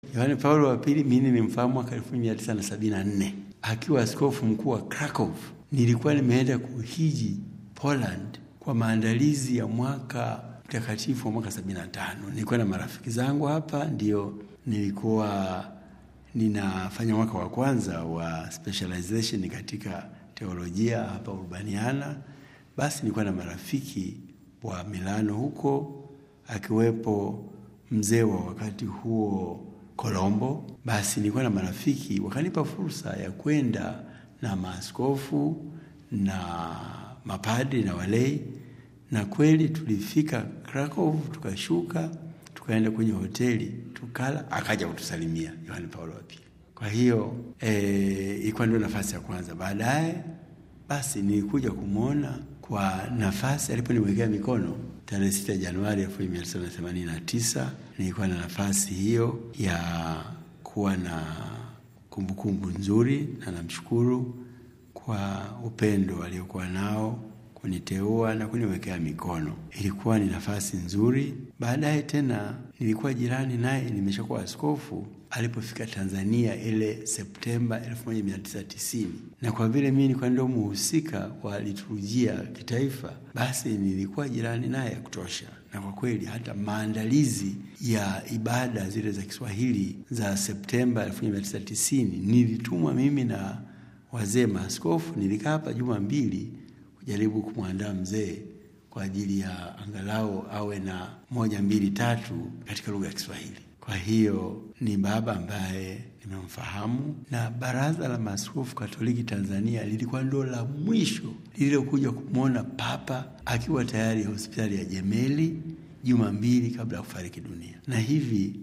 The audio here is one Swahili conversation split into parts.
Yohane Paulo wa pili mimi nimemfahamu mwaka 1974 akiwa askofu mkuu wa Krakow. Nilikuwa nimeenda kuhiji Poland kwa maandalizi ya mwaka mtakatifu wa mwaka 75. Nilikuwa na marafiki zangu hapa, ndio nilikuwa ninafanya mwaka wa kwanza wa specialization katika teolojia hapa Urbaniana. Basi nilikuwa na marafiki wa Milano huko, akiwepo mzee wa wakati huo Colombo. Basi nilikuwa na marafiki wakanipa fursa ya kwenda na maaskofu na mapadri na walei, na kweli tulifika Krakow, tukashuka tukaenda kwenye hoteli tukala, akaja kutusalimia Yohane Paulo wa pili. Kwa hiyo ilikuwa e, ndio nafasi ya kwanza. Baadaye basi nilikuja kumwona kwa nafasi aliponiwekea mikono tarehe 6 Januari 1989. Nilikuwa na nafasi hiyo ya kuwa na kumbukumbu kumbu nzuri, na namshukuru kwa upendo aliokuwa nao kuniteua na kuniwekea mikono. Ilikuwa ni nafasi nzuri. Baadaye tena nilikuwa jirani naye, nimeshakuwa askofu alipofika Tanzania ile Septemba 1990 na kwa vile mimi nilikuwa ndio muhusika wa liturujia kitaifa, basi nilikuwa jirani naye ya kutosha, na kwa kweli hata maandalizi ya ibada zile za Kiswahili za Septemba 1990 nilitumwa mimi na wazee maaskofu. Nilikaa hapa juma mbili kujaribu kumwandaa mzee kwa ajili ya angalau awe na moja mbili tatu katika lugha ya Kiswahili. Kwa hiyo ni baba ambaye nimemfahamu, na Baraza la Maaskofu Katoliki Tanzania lilikuwa ndo la mwisho lililokuja kumwona Papa akiwa tayari hospitali ya Jemeli juma mbili kabla ya kufariki dunia, na hivi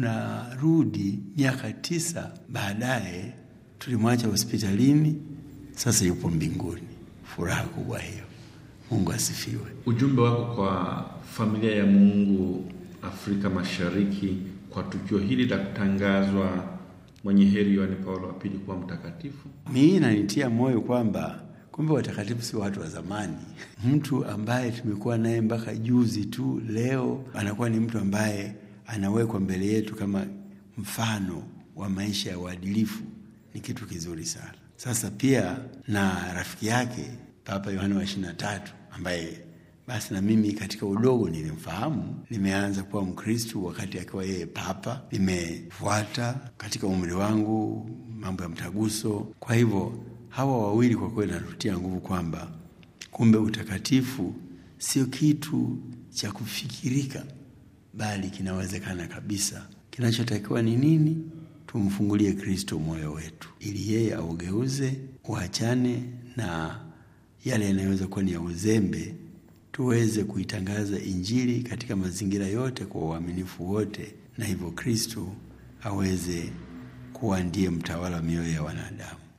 tunarudi miaka tisa baadaye, tulimwacha hospitalini, sasa yupo mbinguni. Furaha kubwa hiyo. Mungu asifiwe. Ujumbe wako kwa familia ya Mungu Afrika Mashariki kwa tukio hili la kutangazwa mwenye heri Yohane Paulo wa pili kuwa mtakatifu? Mimi nanitia moyo kwamba kumbe watakatifu sio watu wa zamani. Mtu ambaye tumekuwa naye mpaka juzi tu, leo anakuwa ni mtu ambaye anawekwa mbele yetu kama mfano wa maisha ya uadilifu, ni kitu kizuri sana. Sasa pia na rafiki yake Papa Yohane wa ishirini na tatu ambaye basi na mimi katika udogo nilimfahamu. Nimeanza kuwa Mkristu wakati akiwa yeye papa, nimefuata katika umri wangu mambo ya mtaguso. Kwa hivyo hawa wawili kwa kweli natutia nguvu kwamba kumbe utakatifu sio kitu cha kufikirika, bali kinawezekana kabisa. Kinachotakiwa ni nini? Tumfungulie Kristo moyo wetu, ili yeye augeuze, uachane na yale yanayoweza kuwa ni ya uzembe tuweze kuitangaza Injili katika mazingira yote kwa uaminifu wote, na hivyo Kristo aweze kuwa ndiye mtawala wa mioyo ya wanadamu.